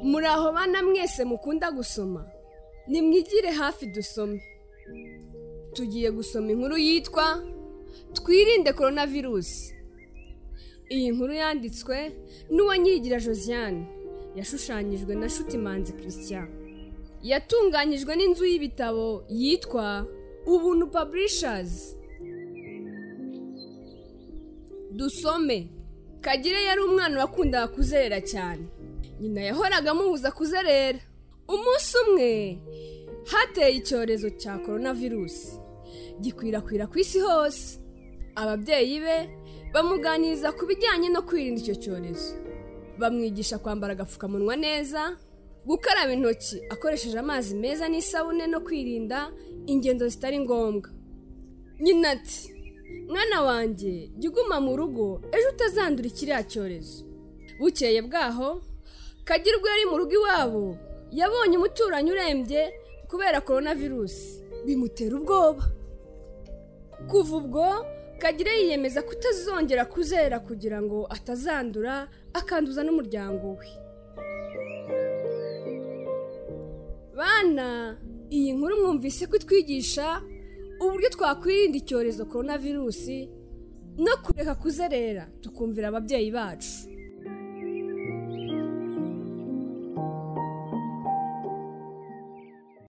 muri aho bana mwese mukunda gusoma nimwigire hafi dusome tugiye gusoma inkuru yitwa twirinde korona virusi iyi nkuru yanditswe n'uwanyigira josiane yashushanyijwe na shutimanzi christian yatunganyijwe n'inzu y'ibitabo yitwa ubuntu paburishazi dusome kagire yari umwana wakundaga kuzerera cyane nyina yahoraga amubuza kuzerera umunsi umwe hateye icyorezo cya korona virusi gikwirakwira ku isi hose ababyeyi be bamuganiriza ku bijyanye no kwirinda icyo cyorezo bamwigisha kwambara agapfukamunwa neza gukaraba intoki akoresheje amazi meza n'isabune no kwirinda ingendo zitari ngombwa nyina ati mwana wanjye jya uguma mu rugo ejo utazandura kiriya cyorezo bukeye bwaho kagira ubwo yari mu rugo iwabo yabonye umuturanyi urembye kubera korona virusi bimutera ubwoba kuva ubwo kagire yiyemeza kutazongera kuzera kugira ngo atazandura akanduza n'umuryango we bana iyi nkuru mwumvise ko itwigisha uburyo twakwirinda icyorezo korona virusi no kureka kuzerera tukumvira ababyeyi bacu